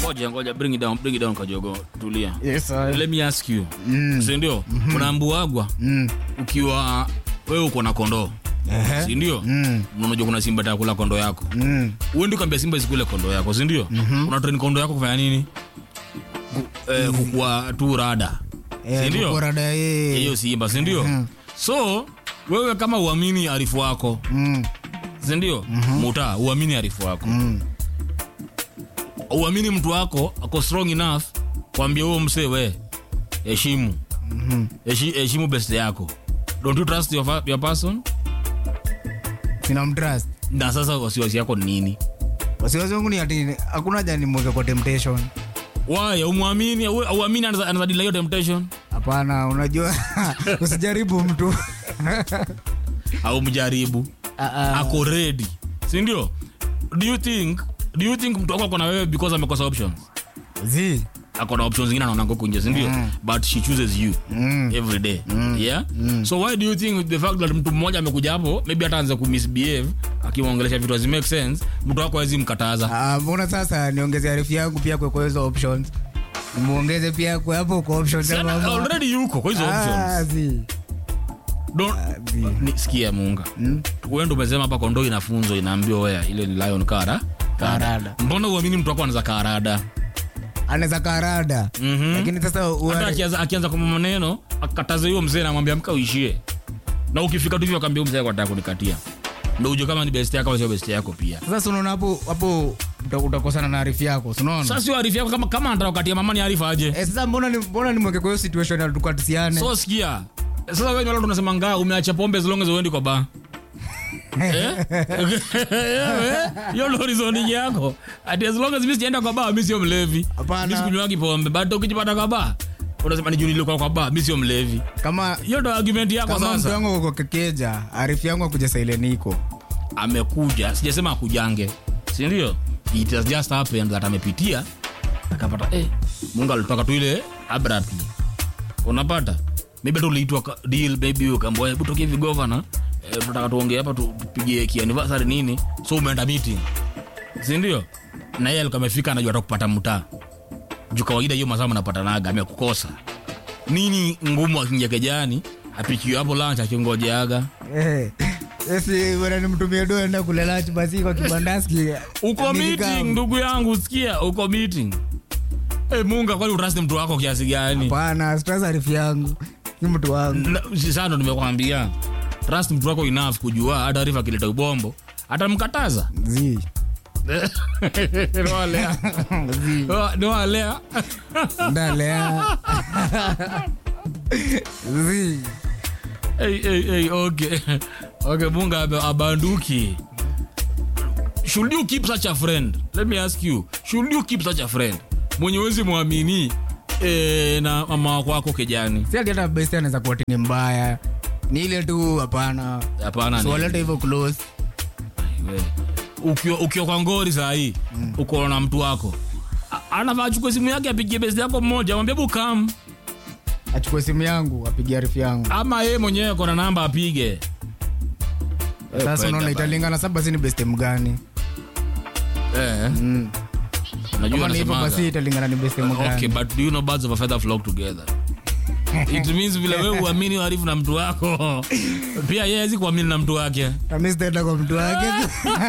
ngoja ngoja bring it down bring it down kajogo tulia Yes, sir. let me ask you Mm. si ndio unaambuagwa Mm. ukiwa wewe uko na kondoo Ehe. si ndio Mm. unajua kuna simba takula kondo yako Mm. uendi ukaambia simba isikule kondo yako si ndio una train kondo yako kufanya nini Ku- eh, kukua tu rada Eh, si ndio kukorada yeye. hiyo simba si ndio so wewe kama uamini arifu wako Mm. si ndio muta uamini arifu wako Mm. uamini mtu wako ako strong enough kwambia huo msee we heshimu Heshi- heshimu best yako don't you trust your, fa- your person Sina mtrust. na sasa wasiwasi yako ni nini wasiwasi wangu ni ati hakuna haja nimweke kwa temptation why umwamini au- auamini anaza anaza delay your temptation hapana unajua usijaribu mtu au mjaribu Ah, ah. ako ready si ndio do you think do you think mtu wako ako na wewe because amekosa options Zi. ako na options zingine anaona huko nje si ndio Mm. but she chooses you Mm. every day yeah so why do you think the fact that mtu mmoja amekuja hapo maybe hata anza kumisbehave akimwongelesha vitu hazi make sense mtu wako hawezi mkataza Ah, mbona sasa niongeze arifu yangu pia kwa kwa hizo options muongeze pia kwa hapo kwa options Si ya ana- mama. already yuko kwa hizo Ah, options zi. don't zi. ni, sikia munga Mm. wewe ndo umesema hapa kondo inafunzwa inaambiwa wea ile ni lion kara Karada. mbona uamini mtu wako anaweza karada anaweza karada Mhm. lakini sasa hata uare- akianza akianza kwa maneno akataza hiyo mzee namwambia mka uishie na ukifika tu hivyo akaambia huyu mzee ako anataka kunikatia ndo ujue kama ni best yako au sio best yako pia sasa unaona hapo hapo uta- utakosana na arifu yako si unaona sasa sio arifu yako kama kama anataka kukatia mama ni arifa aje Eh, sasa mbona ni mbona nimweke kwa hiyo situation ya tukatisiane so sikia sasa wewe wala tunasema ngaa umeacha pombe as long as uendi kwa ba Eh? Eh, hiyo ndo reasoning yako ati as long as mimi sijaenda kwa ba mimi sio mlevi Hapana. mimi sikunywangi pombe but ukijipata kwa ba unasema ni juu nilikuwa kwa ba mimi sio mlevi kama hiyo ndo argument yako kama mtu sasa wangu uko kekeja arifu yangu akuja saileniko amekuja sijasema akujange si ndio it has just happened that amepitia akapata eh, mungu alitaka tu ile abruptly unapata maybe tu uliitwa ka- deal maybe ukaambia hebu tokie hivi governor eh, tunataka tuongee hapa tu- tupige kianniversary nini so umeenda meeting si ndio na yeye alikuwa amefika anajua atakupata mtaa juu kawaida hiyo masaa mnapatanaga amekukosa nini ngumu akingia kejani apikiwe hapo lunch akingojeaga Eh, esi bwana nimtumie doa enda kula lunch basi kwa kibandaski uko Nilika- meeting ndugu yangu sikia uko meeting hey, munga kwani utrasti mtu wako kiasi gani Hapana, stress arifu yangu ni mtu wangu Na- si sasa ndo nimekwambia trust mtu wako enough kujua hata arifa akileta ubombo atamkataza zi niwalea zi niwalea ndalea zi hey, hey, hey, okay okay munga abe- abanduki should you keep such a friend let me ask you should you keep such a friend mwenye wezi mwamini eh, na mama wako wako kejani si ati hata besti anaweza kuwa tini mbaya ni ile tu hapana hapana ni- siwalete hivyo close We. ukiwa ukiwa kwa ngori saa hii uko na mtu wako A- anafaa achukue simu yake apigie besi yako mmoja mwambie bukam achukue simu yangu apigie arifu yangu ama yeye mwenyewe kona namba apige sasa kwenda unaona bana. italingana saba si ni besti mgani eh, Mm. najua kama ni hivyo nasemaga. basi italingana ni besti okay mgani but do you know birds of a feather flock together it means vile wewe uamini uharifu na mtu wako pia yeye hawezi kuamini na mtu wake nami sitaenda kwa mtu wake